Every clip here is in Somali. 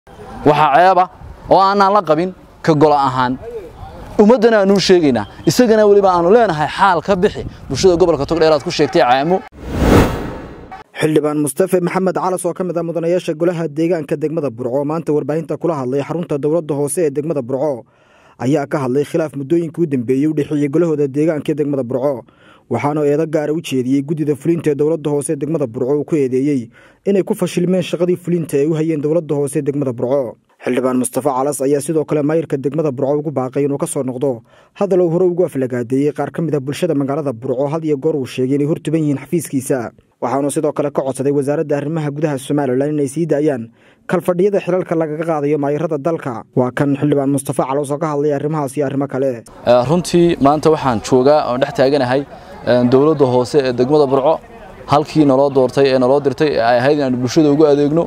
waxaa ceeba oo aanaan la qabin ka gola ahaan ummaddana aanuu sheegaynaa isagana weliba aanu leenahay xaal ka bixi bulshada gobolka togdheer aad ku sheegtay caamo xildhibaan mustafe maxamed calas oo ka mid ah mudanayaasha golaha deegaanka degmada burco oo maanta warbaahinta kula hadlay xarunta dowladda hoose ee degmada burco ayaa ka hadlay khilaaf muddooyinkii u dambeeyey u dhexeeyey golahooda deegaanka ee degmada burco waxaana eedo gaara u jeediyey guddida fulinta ee dowladda hoose ee degmada burco uu ku eedeeyey inay ku fashilmeen shaqadii fulinta ay u hayeen dowladda hoose ee degmada burco xildhibaan mustafe calas ayaa sidoo kale maayirka degmada burco ugu baaqay inuu ka soo noqdo hadal uu hore ugu aflagaadeeyey qaar ka mid ah bulshada magaalada burco had iyo goor uu sheegay inay hortuban yihiin xafiiskiisa waxaanuu sidoo kale ka codsaday wasaaradda arrimaha gudaha somalilan inay sii daayaan kalfadhiyada xilalka lagaga qaadayo maayirada dalka waa kan xildhibaan mustafe calas oo ka hadlay arrimahaas iyo arrimo kale runtii maanta waxaan joogaa oon dhex taaganahay dowladda hoose ee degmada burco halkii naloo doortay ee naloo dirtay ee ay ahayd inaanu bulshada ugu adeegno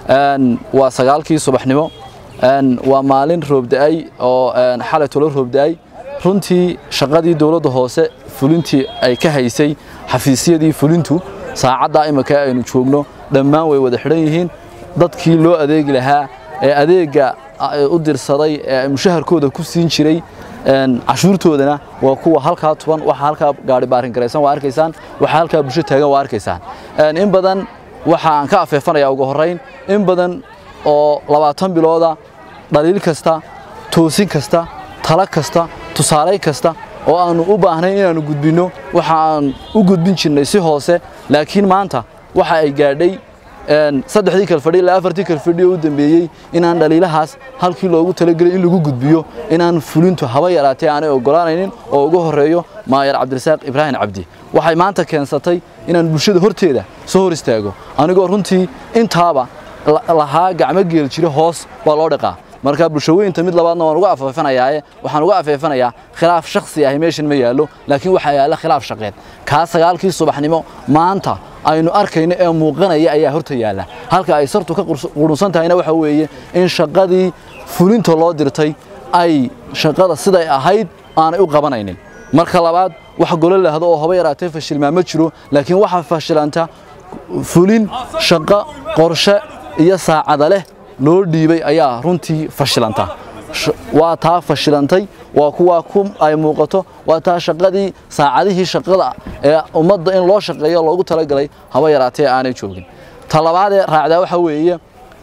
waa sagaalkii subaxnimo waa maalin roobda-ay oo xalay tolo roobda-ay runtii shaqadii dowladda hoose fulintii ay ka haysay xafiisyadii fulintu saacaddaa imika aynu joogno dhammaan way wada xidhan yihiin dadkii loo adeegi lahaa ee adeegga u dirsaday ee mushaharkooda ku siin jiray cashuurtoodana waa kuwa halkaa tuban waxa halkaa gaari baarin garaysan waa arkaysaan waxa halkaa bulsho taagan waa arkaysaan in badan waxa aan ka afeefanayaa ugu horrayn in badan oo labaatan bilooda dhaliil kasta toosin kasta talo kasta tusaalayn kasta oo aannu u baahnayn inaannu gudbinno waxa aan u gudbin jirnay si hoose laakiin maanta waxa ay gaadhay saddexdii kalfadhi ilaa afartii kalfadhi oo u dambeeyey inaan dhaliilahaas halkii loogu talagelay in lagu gudbiyo inaan fulintu haba yaraatee aanay oggolaanaynin oo ugu horreeyo maayar cabdirasaaq ibraahim cabdi waxay maanta keensatay inaan bulshada horteeda soo hor istaago anigoo runtii intaaba lahaa gacmo geel jira hoos baa loo dhaqaa marka bulshaweynta mid labaadna waan uga afeefanayaae waxaan uga afeefanayaa khilaaf shakhsi ahi meeshan ma yaallo laakiin waxaa yaalla khilaaf shaqeed kaa sagaalkii subaxnimo maanta aynu arkayno ee muuqanaya ayaa horta yaalla halka ay sartu ka qurunsan tahayna waxa weeye in shaqadii fulinta loo dirtay ay shaqada siday ahayd aanay u qabanaynin marka labaad wax golo lahdo oo haba yaraatee fashilmaa ma jiro laakiin waxaa fashilanta fulin shaqo qorshe iyo saacada leh loo dhiibay ayaa runtii fashilanta waa taa fashilantay waa kuwaa ku ay muuqato waa taa shaqadii saacadihii shaqada ee ummadda in loo shaqeeyo loogu talagalay haba yaraatee aanay joogin ta labaadee raacdaa waxaa weeye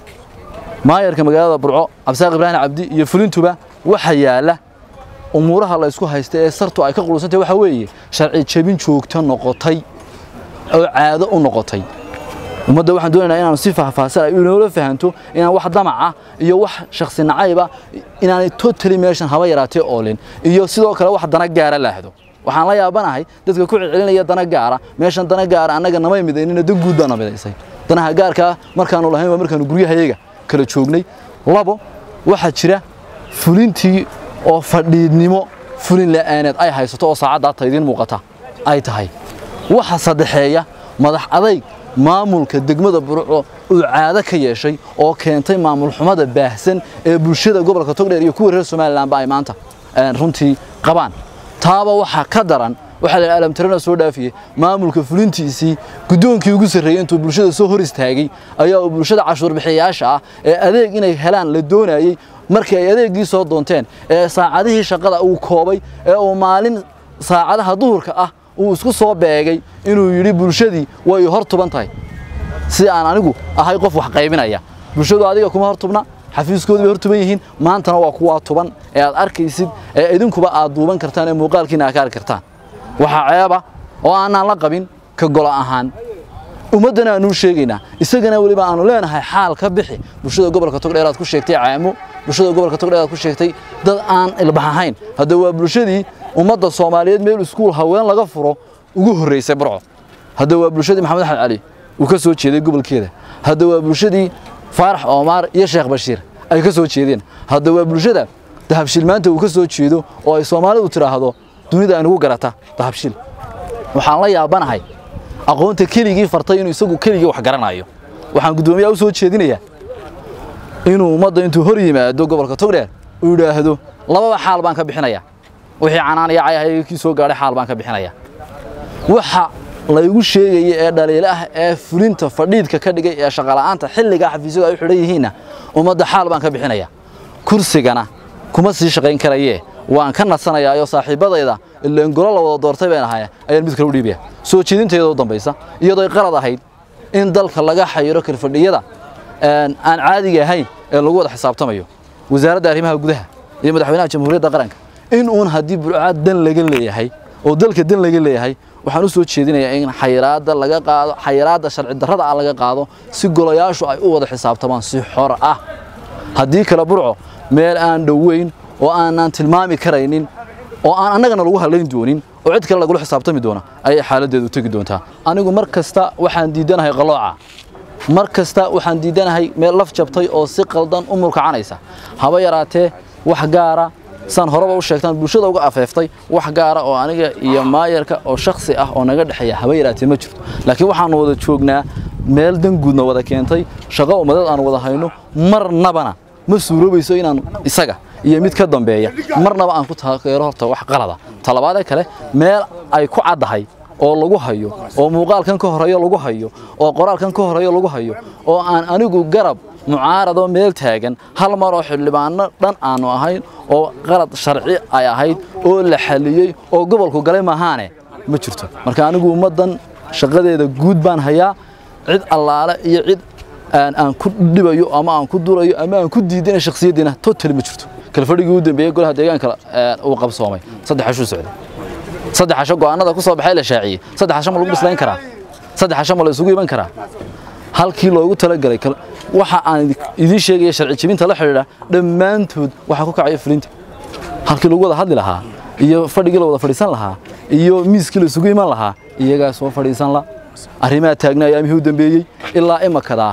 maayarka magaalada burco cabdisaaq ibraahim cabdi iyo fulintuba waxa yaalla umuuraha la isku haysta ee sartu ay ka qulusantahy waxaa weeye sharci jebin joogto noqotay oo caado u noqotay ummadda waxaan doonaynaa inaanu si faahfaahsan ay inoola fahanto inaan wax damaca iyo wax shakhsi nacayba inaanay totally meeshan haba yaraatee oolin iyo sidoo kale wax dana gaara laahdo waxaan la yaabanahay dadka ku celcelinaya dana gaara meeshan dana gaara annaga namay midaynina dan guud baana midaysay danaha gaarkaa markaanu lahayn waa markaanu guryahayaga kala joognay labo waxaa jira fulintii oo fadhiidnimo fulin la'aaneed ay haysato oo saacaddaa taydiin muuqata ay tahay waxa saddexeeya madax adayg maamulka degmada burco uu caado ka yeeshay oo keentay maamul xumada baahsan ee bulshada gobolka togdheer iyo kuwa reer somalilanba ay maanta runtii qabaan taaba waxaa ka daran waxaa la alamtarana soo dhaafiyey maamulka fulintiisii guddoonkii ugu sarreeyey intuu bulshada soo hor istaagay ayaa uu bulshada cashuur bixiyayaasha ah ee adeeg inay helaan la doonayey markii ay adeeggii soo doonteen ee saacadihii shaqada uu koobay ee uu maalin saacadaha duhurka ah uu isku soo beegay inuu yidhi bulshadii way hor tuban tahay si aan anigu ahay qof wax qaybinaya bulshadu adiga kuma hor tubna xafiiskoodu bay hor tuban yihiin maantana waa kuwaa tuban ee aad arkaysid ee idinkuba aad duuban kartaan ee muuqaalkiina aad ka arki kartaan waxaa ceeba oo aanaan la qabin ka gola ahaan ummaddana aanuu sheegaynaa isagana weliba aanu leenahay xaal ka bixi bulshada gobolka togdheer aad ku sheegtay caamo bulshada gobolka togdheer aad ku sheegtay dad aan ilbax ahayn hadda waa bulshadii ummadda soomaaliyeed meel iskuul haween laga furo ugu horraysay burco hadda waa bulshadii maxamed axmed cali uu ka soo jeeday gobolkeeda hadda waa bulshadii faarax oomaar iyo sheekh bashiir ay ka soo jeedeen hadda waa bulshada dahabshiil maanta uu ka soo jeedo oo ay soomaalidu tidhaahdo dunida aynugu garata dahabshiil waxaan la yaabanahay aqoonta keligii fartay inuu isagu keligii wax garanayo waxaan guddoomiyaha u soo jeedinayaa inuu ummadda intuu hor yimaado gobolka togdheer uu yidhaahdo lababa xaal baan ka bixinayaa wixii canaan iyo cayahay kii soo gaadhay xaal baan ka bixinayaa waxa laygu sheegaya ee dhaliilo ah ee fulinta fadhiidka ka dhigay ee shaqala'aanta xilligaa xafiisyadu ay u xidhan yihiinna ummadda xaal baan ka bixinaya kursigana kuma sii shaqayn karayee waan ka nasanayaa oo saaxiibbadayda ileen golo la wada doortay baan ahay ayaan mid kale u dhiibaya soo jeedinteeda u dambaysa iyadoo ay qalad ahayd in dalka laga xayiro kalfadhiyada aan caadiga ahayn ee lagu wada xisaabtamayo wasaaradda arrimaha gudaha iyo madaxweynaha jamhuuriyadda qaranka in uun haddii burcaad dan laga leeyahay oo dalka dan laga leeyahay waxaan u soo jeedinayaa in xayiraadda laga qaado xayiraadda sharci darrada ah laga qaado si golayaashu ay u wada xisaabtamaan si xor ah haddii kale burco meel aan dhoweyn oo aanaan tilmaami karaynin oo aan annagana lagu hadlayn doonin oo cid kale lagula xisaabtami doona ayay xaaladdeedu u tegi doontaa anigu mar kasta waxaan diidanahay qalooca mar kasta waxaan diidanahay meel laf jabtay oo si qaldan u mulkacanaysa haba yaraatee wax gaara saan horeba u sheegtaan bulshada uga afeeftay wax gaara oo aniga iyo maayarka oo shakhsi ah oo naga dhexeeya haba yaraatee ma jirto laakiin waxaanu wada joognaa meel danguudna wada keentay shaqo ummadeed aan wada hayno marnabana ma suuroobayso inaan isaga iyo mid ka dambeeya marnaba aan ku taageero horta wax qalada talabaadee kale meel ay ku caddahay oo lagu hayo oo muuqaalkan ka horeeyo lagu hayo oo qoraalkan ka horeeyo lagu hayo oo aan anigu garab mucaaradoo meel taagan hal mar oo xildhibaano dhan aanu ahayn oo qalad sharci ay ahayd oo la xaliyey oo gobolku galay maahaane ma jirto marka anigu ummaddan shaqadeeda guud baan hayaa cid allaale iyo cid aan ku dhibayo ama aan ku durayo ama aan ku diidina shakhsiyaddiina totally ma jirto kalfadhigii u dambeeyey golaha deegaanka uu qabsoomay saddex cashuu socday saddex casho go'aanada ku soo baxay la shaaciyey saddex casho ma lagu bislayn karaa saddex casho ma la isugu iman karaa halkii loogu talagalay waxa aan idiin sheegaya sharci jebinta la xidhiidha dhammaantood waxaa ku kacaya fulinta halkii lagu wada hadli lahaa iyo fadhigii la wada fadhiisan lahaa iyo miiskii la isugu iman lahaa iyagaa soo fadhiisan la arrimaha taagnaa ayaamihii u dambeeyey ilaa imakadaa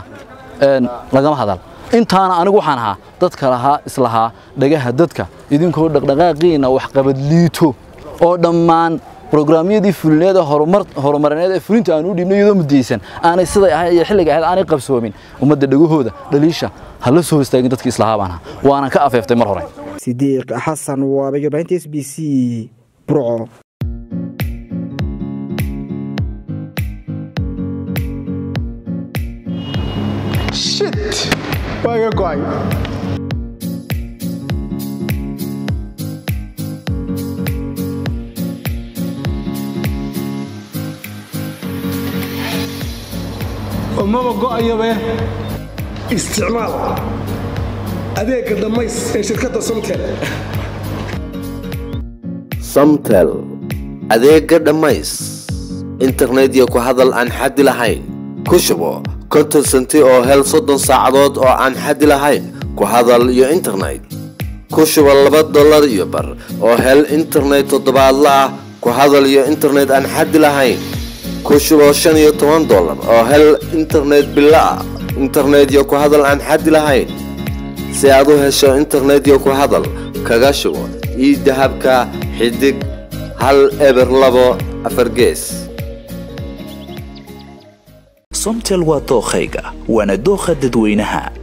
lagama hadal intaana anigu waxaan ahaa dadka lahaa islahaa dhagaha dadka idinkoo dhaqdhaqaaqiina waxqabad liito oo dhammaan brograamyadii fulineed ee horumarineed ee fulinta aan u dhiibnay iyadoo mudaysan aanay siday ahayd iyo xilliga ahayd aanay qabsoomin ummadda dhagahooda dhaliisha ha la soo istaagin dadkii islahaa baan ahaa waanan ka afeeftay mar hore sidiiq xasan waabay warbaahinta s b c burco shit waa iga go'ay umaba go'ayabe isticmaal adeegga dhammays ee shirkadda somtel samtel adeegga dhammays internet iyo ku hadal aan xaddi lahayn ku shubo konton senti oo hel soddon saacadood oo aan xaddi lahayn ku hadal iyo internet ku shubo laba dollar iyo bar oo hel internet toddobaadla ah ku hadal iyo internet aan xaddi lahayn ku shubo shan iyo toban dollar oo hel internet bilo ah internet iyo ku hadal aan xaddi lahayn si aad u hesho internet iyo ku hadal kaga shubo ii dahabka xidig hal eber labo afar gees somtel waa dookhayga waana dookha dadweynaha